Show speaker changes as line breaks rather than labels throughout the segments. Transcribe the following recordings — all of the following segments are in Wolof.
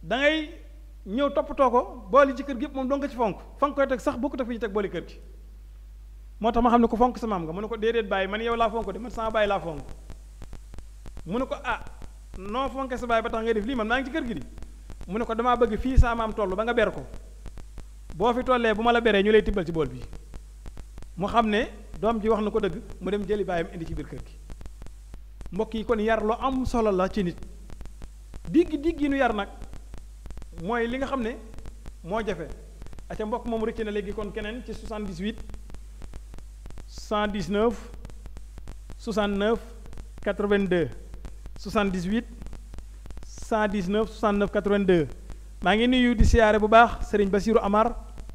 da ngay ñëw toppatoo ko booli ci kër gi yëpp moom doo nga ci fonk fa nga koy teg sax bokkut ak fi ñu teg booli kër gi moo tax ma xam ne ko fonk sa maam nga mu ne ko déedéet bàyyi man yow laa fonk de man sama bàyyi laa fonk mu ne ko ah noo fonke sa bàyyi ba tax ngay def lii man maa ngi ci kër gi di mu ne ko damaa bëgg fii saa maam toll ba nga ber ko boo fi tollee bu ma la beree ñu lay tibbal ci bool bi mu xam ne doom ji wax na ko dëgg mu dem jëli baayam indi ci biir kër gi mbokk yi kon yar lu am solo la ci nit digg digg yi nu yar nag mooy li nga xam ne moo jafe aca mbokk moom rëcc na léegi kon keneen ci 78 119 69 82 78 119 69 82 maa ngi nuyu di siyaare bu baax sëriñ Basiiru Amar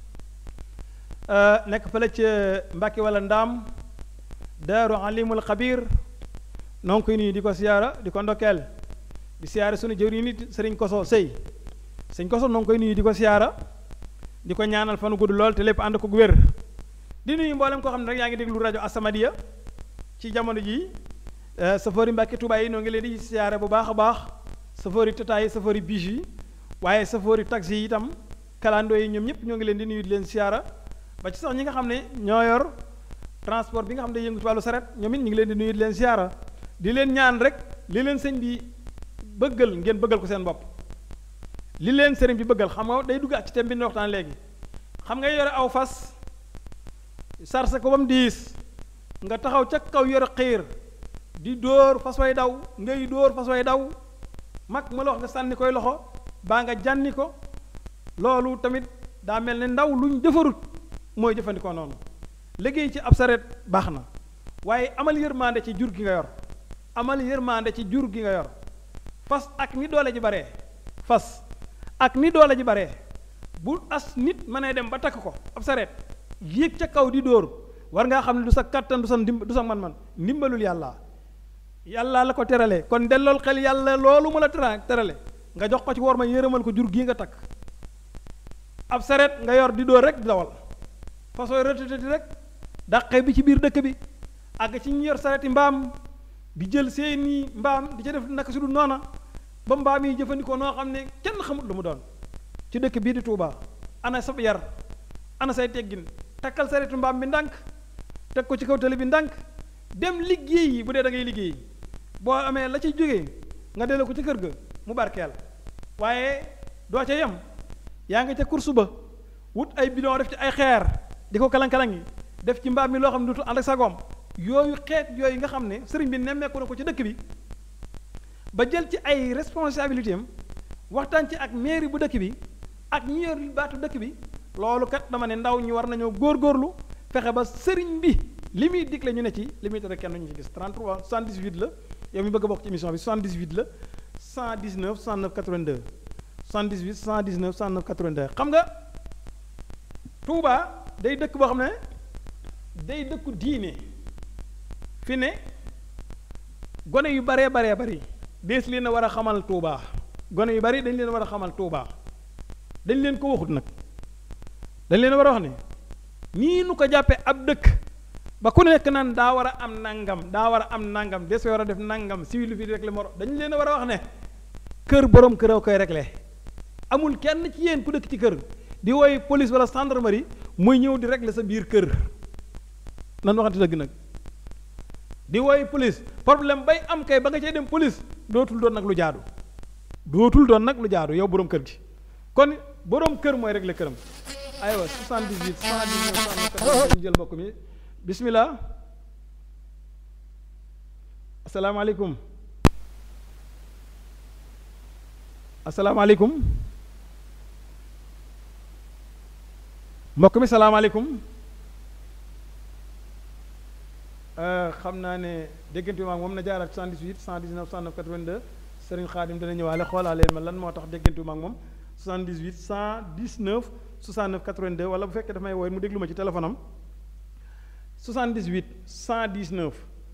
nekk fële ca Mbàkke wala Ndaam Daaru Alimul Xabir noo ngi koy nuyu di ko siyaara di ko ndokkeel di siyaare sunu jëwri nit sëriñ Koso Sëy sëñ Koso noo ngi koy nuyu di ko siyaara di ko ñaanal fanu gudd lool te lépp ànd ko wér di nuyu mboolem koo xam ne rek yaa ngi déglu rajo Asamadia ci jamono jii safari Mbàkke Tuubaa yi noo ngi leen di siyaare bu baax a baax safari Tata yi safari biche yi waaye safari taxi yi itam kalandoo yi ñoom ñëpp ñoo ngi leen di nuyu di leen siyaara ba ci sax ñi nga xam ne ñoo yor transport bi nga xam ne yëngu ci wàllu saret ñoom it ñu ngi leen di nuyu di leen siyaara di leen ñaan rek li leen sëñ bi bëggal ngeen bëggal ko seen bopp li leen sëriñ bi bëggal xam nga day dugg ci thème bi ñu waxtaan léegi xam nga yore aw fas sarse ko ba mu diis nga taxaw ca kaw yore xiir di dóor fas way daw ngay dóor fas way daw mag ma la wax nga sànni koy loxo baa nga jànni ko loolu tamit daa mel ne ndaw luñ defarut mooy jëfandikoo noonu liggéey ci ab saret baax na waaye amal yërmande ci jur gi nga yor amal yërmande ci jur gi nga yor fas ak ni doole ji baree fas ak ni doole ji baree bu as nit mënee dem ba takk ko ab saret yéeg ca kaw di dóor war ngaa xam ne du sa kattan du sa ndim du sa man-man ndimbalul yàlla yàlla la ko terale kon dellool xel yàlla loolu mu la tera terale nga jox ko ci war ma yërëmal ko jur gii nga takk ab saret nga yor di dóor rek di dawal façon retraité rek dàqe bi ci biir dëkk bi àgg ci ñu yor sareti mbaam di jël seeni mbaam di ca def naka su dul noona ba mbaam yi jëfandikoo noo xam ne kenn xamut lu mu doon ci dëkk bii di Touba ana sab yar ana say teggin takkal saretu mbaam bi ndànk teg ko ci kaw tali bi ndànk dem liggéey yi bu dee da ngay liggéey boo amee la ci jógee nga delloo ko ci kër ga mu barkeel waaye doo ca yem yaa ngi ca course ba wut ay bidon def ci ay xeer di ko kalang-kalang yi def ci mbaam mi loo xam ne dutul ànd ak sagoom yooyu xeet yooyu nga xam ne sëriñ bi nemmeeku na ko ci dëkk bi ba jël ci ay responsabilité am waxtaan ci ak mairie bu dëkk bi ak ñi yor baatu dëkk bi loolu kat dama ne ndaw ñi war nañoo góorgóorlu fexe ba sëriñ bi li muy digle ñu ne ci li muy tere kenn ñu ci gis 33 78 la yow mi bëgg a bokk ci émission bi 78 la 119 109 82 78 119 109 82 xam nga Touba day dëkk boo xam ne day dëkku diine fi ne gone yu baree baree bari dees leen a war a xamal Touba gone yu bari dañ leen a war a xamal Touba dañ leen ko waxut nag dañ leen a war a wax ne nii nu ko jàppee ab dëkk ba ku nekk naan daa war a am nangam daa war a am nangam des war a def nangam civil fi rek la moro dañ leen a war a wax ne kër borom kër a koy réglé amul kenn ci yéen ku dëkk ci kër di woy police wala gendarmerie muy ñëw di régler sa biir kër nan waxante dëgg nag di woy police problème bay am kay ba nga cay dem police dootul doon nag lu jaadu dootul doon nag lu jaadu yow borom kër gi kon borom kër mooy régler këram aywa 78 119 ñu jël mbokk mi bismillah asalaamaaleykum asalaamaaleykum mbokk mi salaamaaleykum xam naa ne déggante bi maag moom na jaaraat 78 119 109 82 Serigne Khadim dana ñëwaale xoolaaleen ma lan moo tax déggante bi maag moom 78 119 69 82 wala bu fekkee daf may wooy mu déglu ma ci téléphone am 78 119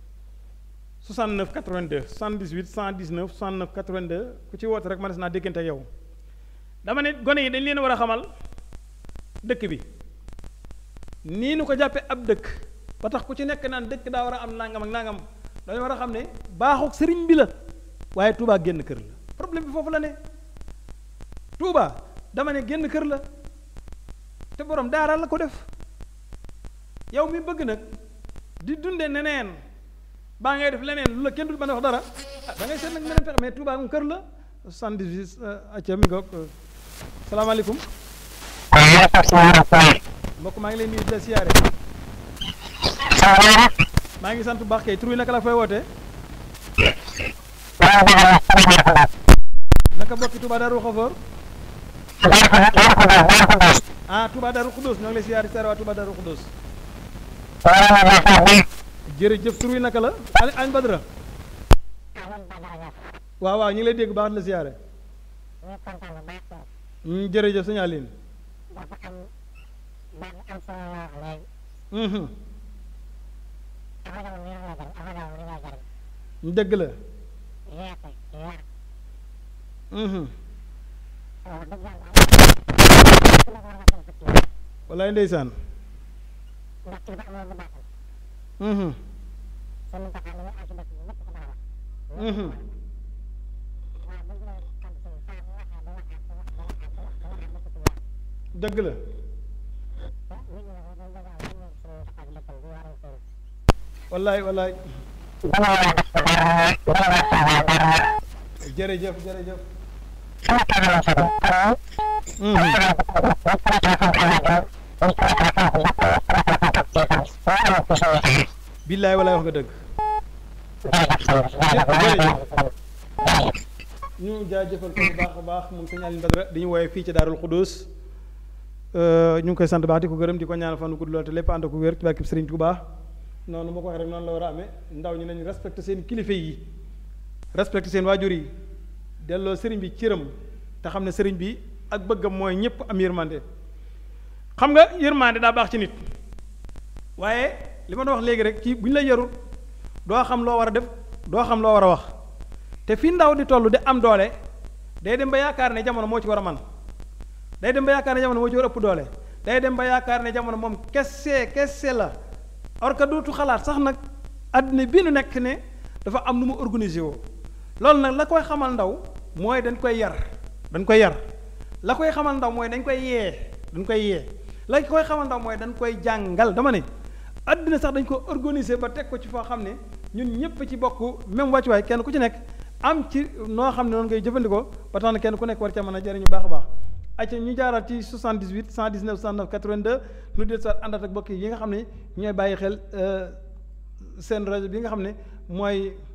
69 82 78 119 69 82 ku ci woote rek ma des naa déggante ak yow dama ne gone yi dañ leen war a xamal dëkk bi nii nu ko jàppee ab dëkk ba tax ku ci nekk naan dëkk daa war a am nangam ak nangam dañu war a xam ne baaxuk sëriñ bi la waaye Touba génn kër la problème bi foofu la ne Touba dama ne génn kër la te borom daara la ko def yow mi bëgg nag di dunde neneen baa ngay def leneen lu la kenn du mën a wax dara ah da ngay seet nag meneen pexe mais Touba moom kër la 78 acca mi ngoog salaamaaleykum mbokk maa ngi leen nuyu di la siyaare maa ngi sant bu baax kay tur wi naka la fay wootee naka bokki Touba Darou Khafor ah Touba Darou Khoudoss ñoo ngi lay siyaare siyaare waa Touba Darou Khoudoss jërëjëf tur wi naka la añ añ Badara waaw waaw ñu ngi lay dégg baax di la siyaare jërëjëf sëñ Aline dëgg la wallaay ndeysaan dëgg la wallaay wallaay jërëjëf jërëjëf billaay wallaay wax nga dëgg jërëjëf ñu jaajëfal ko bu baax a baax moom sëñ Aline Badara di ñu woowee fii ci Daarul Xudoos ñu ngi koy sant baax di ko gërëm di ko ñaanal fan gudd lool te lépp ànd ko wér ci barkeb Sëriñ Tuubaa noonu ma ko waxee rek noonu la war a amee ndaw ñi nañu respecté seen kilifa yi respecté seen waajur yi delloo sëriñ bi cëram te xam ne sëriñ bi ak bëggam mooy ñëpp am yërmande xam nga yërmande daa baax ci nit waaye li ma doon wax léegi rek ci bu ñu la yarul doo xam loo war a def doo xam loo war a wax te fi ndaw di toll di am doole day dem ba yaakaar ne jamono moo ci war a man day dem ba yaakaar ne jamono moo ci war a ëpp doole day dem ba yaakaar ne jamono moom kese kese la or que dootu xalaat sax nag àddina bi nu nekk ne dafa am nu mu organisé woo loolu nag la koy xamal ndaw mooy dañ koy yar dañ koy yar la koy xamal ndaw mooy dañ koy yee dañ koy yee la koy xamal ndaw mooy dañ koy jàngal dama ne àddina sax dañ ko organisé ba teg ko ci foo xam ne ñun ñëpp ci bokk même wàccuwaay kenn ku ci nekk am ci noo xam ne noonu ngay jëfandikoo ba tax na kenn ku nekk war ca mën a jëriñu baax a baax acca ñu jaaraat ci 78 119 109 82 nu del soit àndaat ak bokk yi nga xam ne ñooy bàyyi xel seen rajo bi nga xam ne mooy